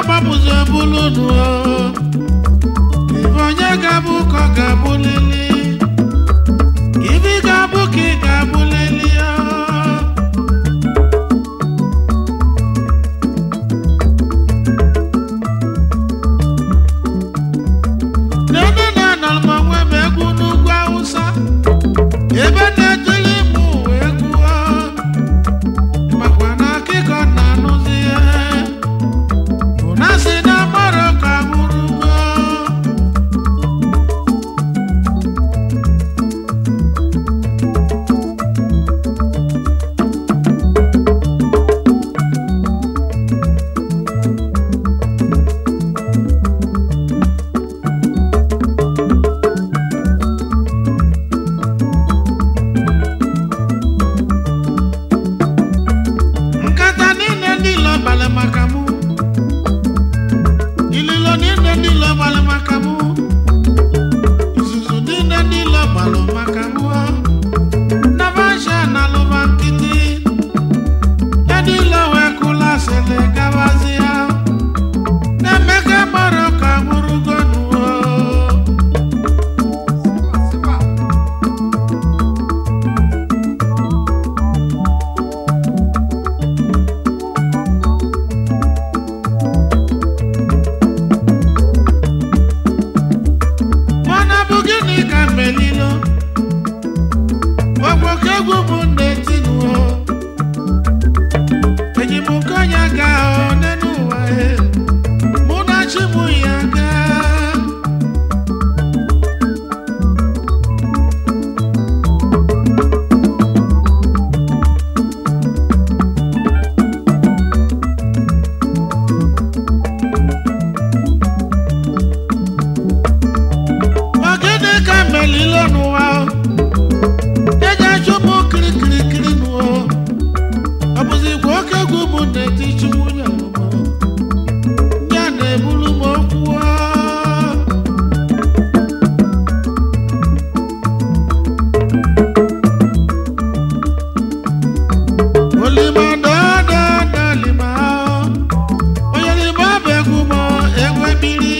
gbapụzi ebulu unu o ife onye ga-abụ ka ọ ga-abụ lili ife ị ga-abụ ka ị ga-abụ lili o Nene na-anọ m onwe m egwu n'ugwu Awụsa ebe na-etili m ụwa egwu o. makwa na akịkọ na-anụzi ihe bụ na si na mmadụ ka nwụrụ ugo nkata niile ndị ilo balị maka mụ ililo niile ndị ilo balị maka mụ izuzu niile ndị ilo balụ maka mụ nabasha na alụba nkịtị ya ndị ilo wee kụla sịlị gabazi ya na-emeka gbara ka nwụrụgo nuwo mana bụ gịnị ka melilo ọgwọka egwu bụ na-etinuo eji m nke onye ga n'elu ụwa e mụ na chi mụ ya gaa Ọ gịnị ka melilo n'ụwa o? eji achụpụ kirikirikiri n'ụwa o. ọ bụzi kwa oke egwu bụ na-eti chi nwunye ọmụmụ ya na-ebulu m okwu o. olima dọdọdọ lima o. onye lima bụ egwu m egwu ebiri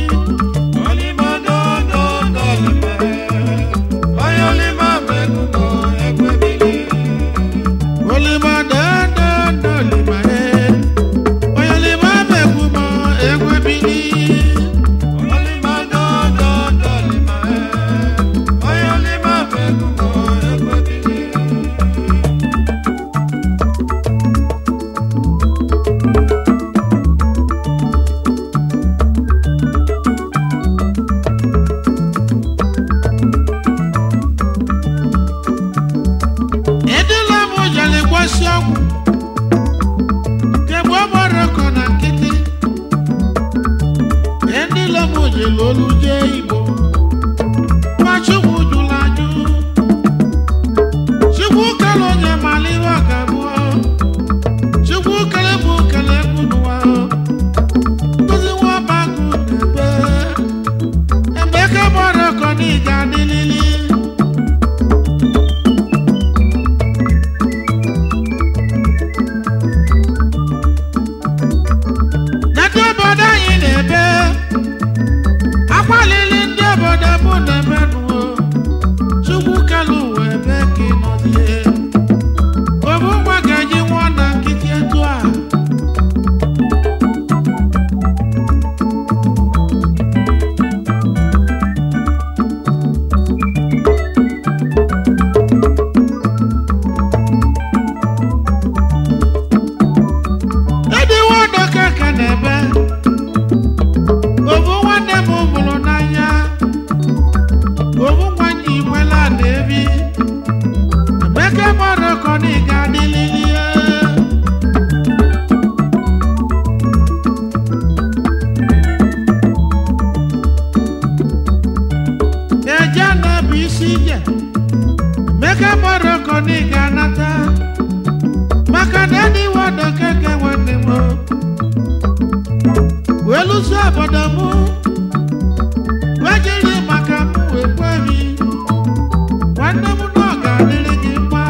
olima dọdọdọ lima e onye lima bụ egwu m egwu ebiri edela m jere gwasi ọgwụ kemgbe ọ gbara ọkọ na nkịtị edela m jere olu jee igbo ma chukwu jụrụ ajụ chukwu kele onye mara ihe ọ ga-abụọ chukwu kele bụ kele egwu n'ụwa nkụzi nwa ọbagụ na-ebe ebe ka gbara ọkọ na ị ga-adịlili na ndị obodo anyị na-ebe akwalili ndị obodo mụ na-ebe nuo chukwu kelu ụwa ebe ka ị nọzie obu nwa ga-eji nwụọ na nkịtị etu a ịdịwa ọdọka ka na-ebe obu nwanne m mụrụ n'anya obu nwanyị igwela na-ebi emeka gbara ọkọ na ịga adịlili ya eje na-ebu isi ije emeka gbara ọkọ na ịga anata maka na ịdịwa ọdọka ka nwanne m wee lụso obodo m wee jiri maka m wee kwebi nwanne m na ọ ga-adịrị gị mma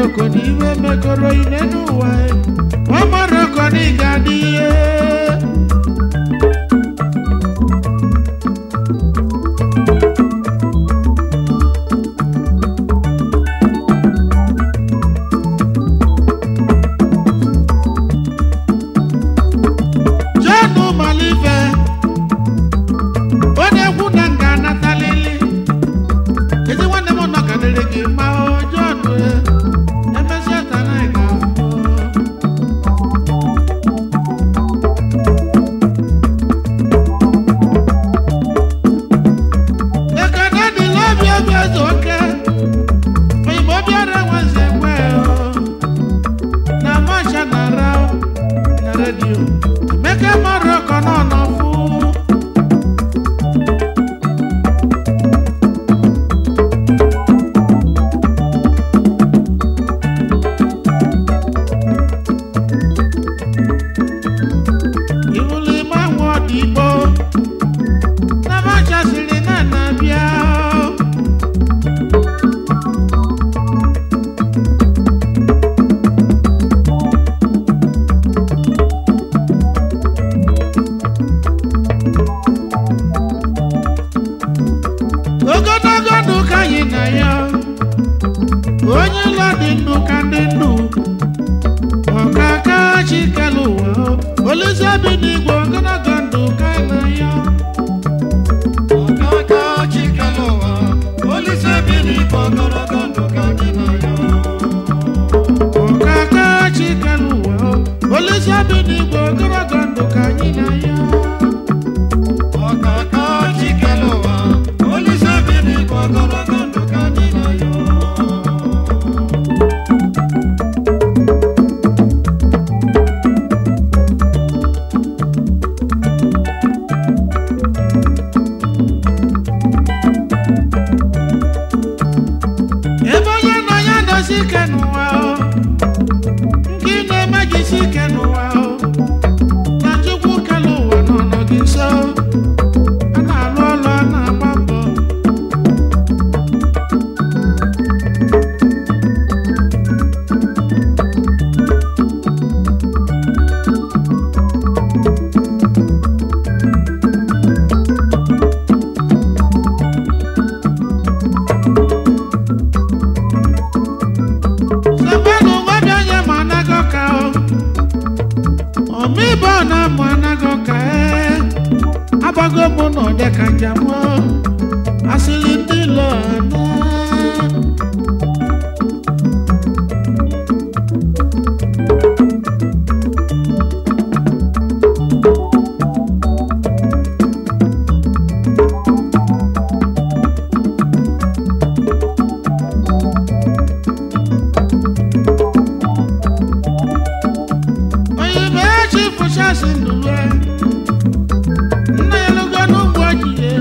Morocco na iwe mekọrọ ine n'ụwa nwa Morocco na ị ga-adị ihe John Malive onye egwu na nga anatalili ezi nwanne m nọ ka dịrị gị mma o John e, emesịa tana ị ga-afụ ekene dịla obi obi eze oke oyigbo bịara nwanze nwe o na masha na ra na redio emeka Morocco nọ n'ọfụ iwuli ma nwa ọdịgbo na masha siri na na-abịa ogologo ndụ ka anyị na ya onye ụlọ dị ndụ ka ndị ndụ ọkaka chikelu ụwa olise bi n'igwe ogologo ndụ ka anyị na ya Ọkaka chikelu ụwa, Olise bi n'igwe ogologo ndụ ka gị na ya. ọkaka chikelu ụwa olise bi n'igwe ogologo ndụ ka anyị na ya Ọkaka chikelu ụwa, Olise bi n'igwe ogologo ndụ ka gị na ya. ebe onye nọ ya dosi ike n'ụwa o nke ị na-emejisi ike n'ụwa o na chukwu kele ụwa nọ nọ gị nso a na-alụ ọlụ a na-agba mbọ Sabanu nwabi onye ma anaghị ọka o ọmịbọ na amụ anaghị ọka ee agbago mụ na ọdẹ ka njem o asịrị ndị ilo ana onye bụ echi fụchasị ndụwe nna ya lụgo n'ugbo ojie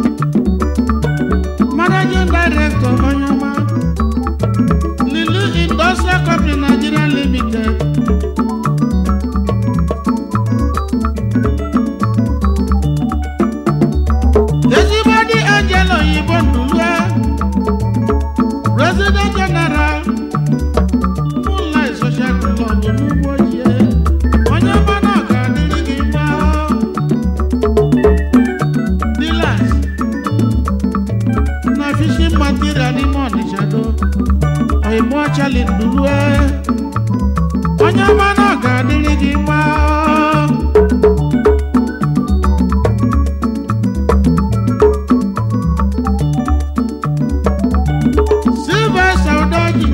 managing director onye ọma Lilu Industrial Company Nigeria Limited ezigbo dị Angel oyibo ndụlue President General Moonlight Social Club n'ugbo ojie onye ọma na ọ ga-adịrị gị mma Dealers na fishing material n'ime Ọnịcha do oyibo ọchali ndurue onye ọma na ọ ga-adịrị gị mma Sylvester Udoji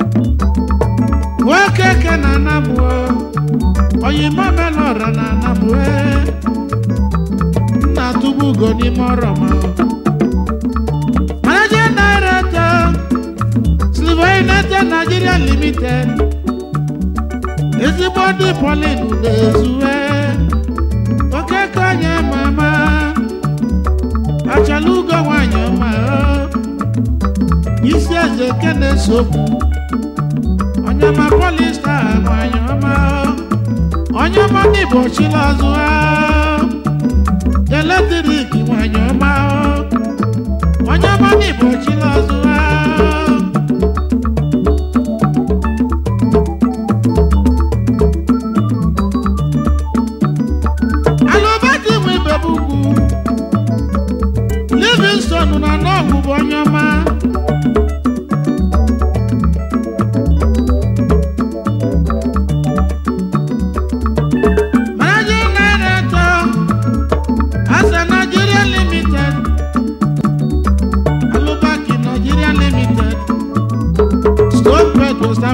nwoke ke na anabụo oyimo melọra na anabụo nna tụgbu ugo n'ime ọrọma Managing Director Silver United Nigeria Limited ezigbo ndị Pauline Udezue okeke onye mama achala ugo nwanyị ọma isi eze ke na-esokwu onye ọma polista nwanyị ọma onye ọma ndị Igbo chila ọzụ ha eletrik nwanyị ọma onye ọma ndị Igbo chila ọzụ ha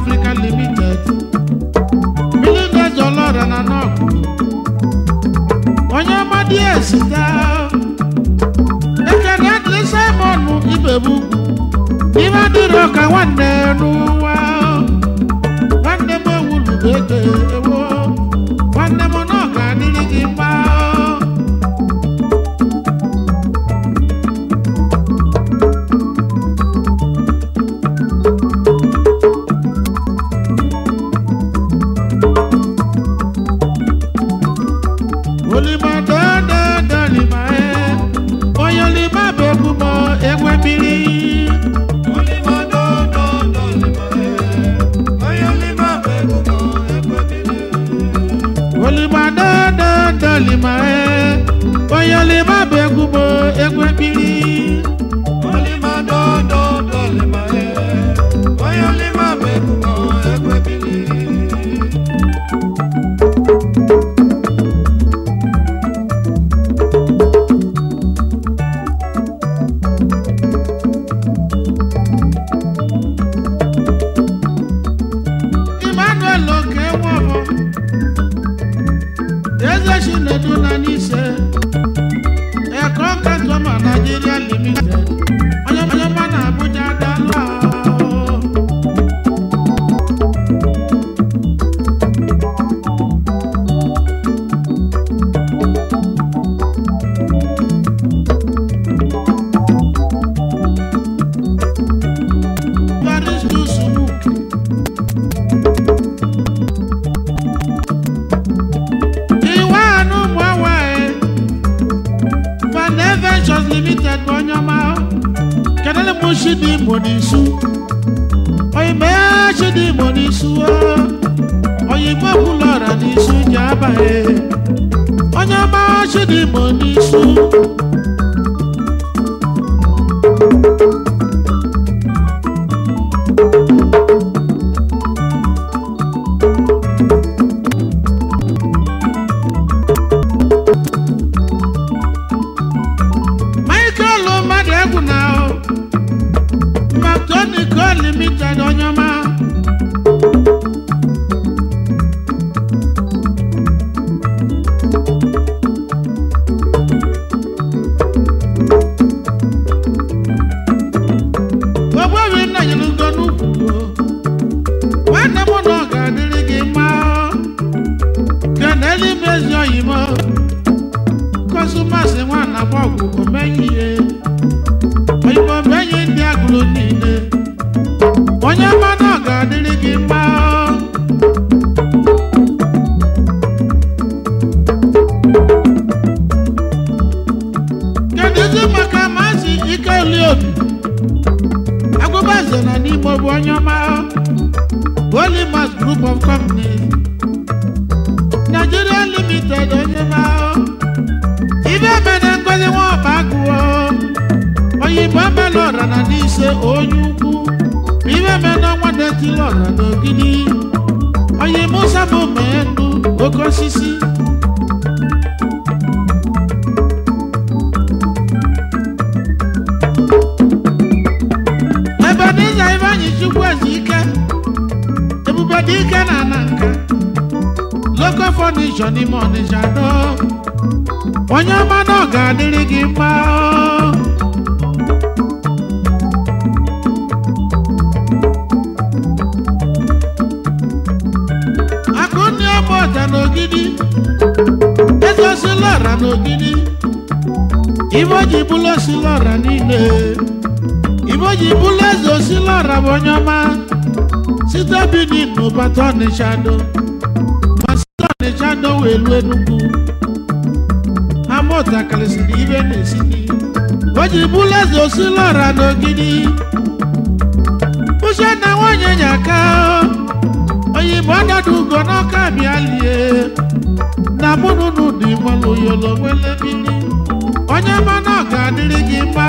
Africa Limited Millionaires ọlọ́ra na nọ́ọ̀kụ onye amadi esita ekene adịrị Simon Ibebu ibe adịrị ọka nwanne n'ụwa nwanne m ewulugo ego ewo nwanne m na ọ ga-adịrị gị mma olima dọdọdọ lima e onye olima bụ egwu m egwe mmiri Olima dodo dolima e, onye olima bụ egwu m egwe mmiri. olima dọdọdọ lima e onye olima bụ egwu m egwe mmiri Olima dodo dolima e, onye olima bụ egwu m egwe mmiri. Emmanuel oke nwọbọ eze chinedu na n'ise ẹkọ kẹtọmọ Nigeria limited onye onye mma na Abuja dala Paris Sumuke iwe anụ mụawa Fane Ventures Limited bụ onye ọma kedụlụ m Chidi Imo n'isu oyime Chidi Imo n'isu oyibo kwụlụ ọra n'isu ji abaghị onye ọma Chidi Imo n'isu Michael mmadụ egwu na Mactonico Limited onye ọma ogbebi nna nyere ugo n'ukwu nwanne m na ọ ga-adịrị gị mma keneli mezi oyimo kọsụmasị nwana agba ọgwụ omenye ihe oyimo menye ndị agụrụ niile onye mmanụ ọ ga-adịrị gị mma kedụzi maka maazị ikeli obi agụbaze na n'ime bụ onye ọma Polymas Group of Companies Nigeria Limited onye ma ibe mere ngozi nwa ọba agụọ oyibo emela ọra na n'ise onye ukwu ibe mere ọnwa detili ọra n'ogidi oyibo sabụ mee ndụ oke osisi ebe n'iza ibe anyị chukwu ezi ike ebube dị ike na ana nka local furniture n'ime ọnịsha do onye ọma na ọ ga-adịrị gị mma akụnni ọma ọja n'ogidi ezosila ọra n'ogidi ibe o ji bụlụ osila ọra niile ibe o ji bụlụ eze osila ọra bụ onye ọma site Benin n'ụbata ọnịsha do ma site ọnịsha do wee luo Enugu ha mụtakarịsịrị ibe na-esi n'ihu o ji bụlụ eze osila ọra n'ogidi uche na nwanyị nyaka oyibo ọdọdụ ugo n'ọka bịa lie na mụnụnụ dị nwere oyolo nwere mmiri onye mana ọ ga-adịrị gị mma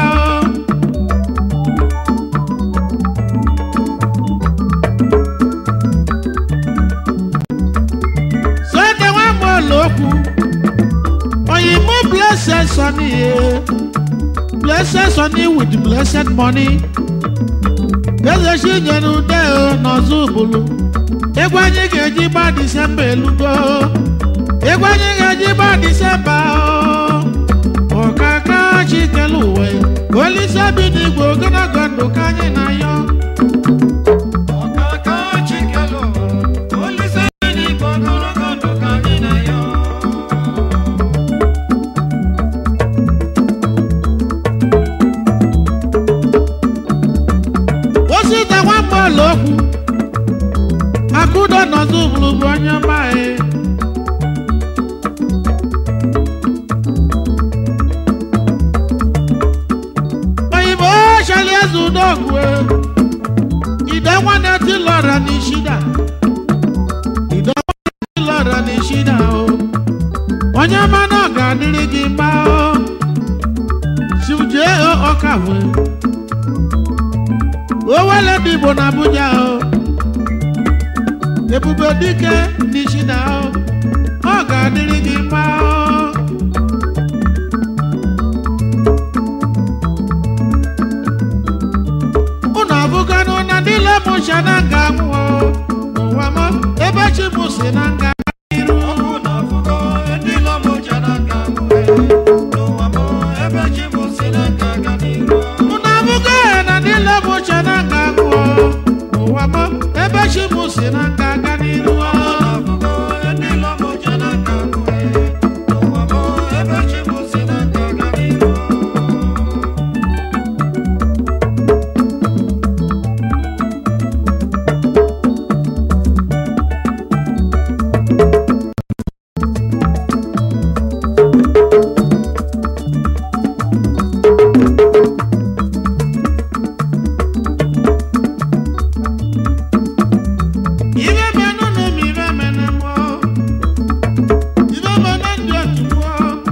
sode nwa mụọla okwu oyibo blessed sonny blessed sonny with blessed money eze chinyere ude n'ọzọ bụlụ egwu anyị ga-eji gba disemba elugo egwu anyị ga-eji gba disemba ọkaka chikelu uwe olise bi n'igwe ogologo ndụ ka anyị na-ayọ ọkaka chikelu olise n'igwe ogologo ndụ ka anyị na-ayọ osita nwamba ụlọokwu akụdo nọzọ bụrụ bụ onye ọma e oyibo chali eze udogwu ide nwanne tilọra n'ishida ide nwanne tilọra n'ishida o onye ọma na ọ ga-adịrị gị mma o sijee ọka wee owele dị igbo na abuja o ebube dike n'ishida o ọ ga-adịrị gị mma o unu abụganụ na ndị lemụcha na nga nwụọ n'ụwa m ebe chi m si na nga iru ọkụ na afụgo ndị lọmụja na nka mgbe n'ụwa m ebe chi m si na nka ga n'iru unu abụgo na ndị lemụcha na nga nwụọ n'ụwa m ebe chi m si na nga aga n'iru o. afụgo ndị lọmụja na nka mgbe n'ụwa m ebe chi m si na nka ga n'iru Ibe menụ na ụmụ ibe menụ mụọ. Ibe menụ ndị otu mụọ.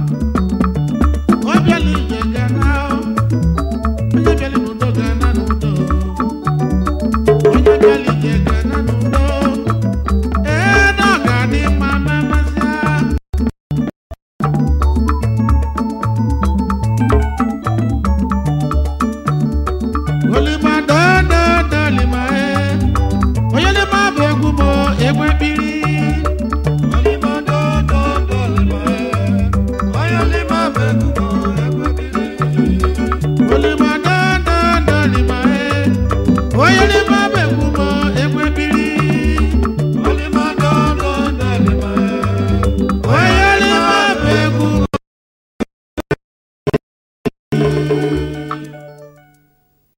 Ọ bịala ije ga na o. Onye bịala n'udo ga na n'udo. Onye bịala ije ga na n'udo. Ee, na ọ ga-adị mma ma emesịa. Olima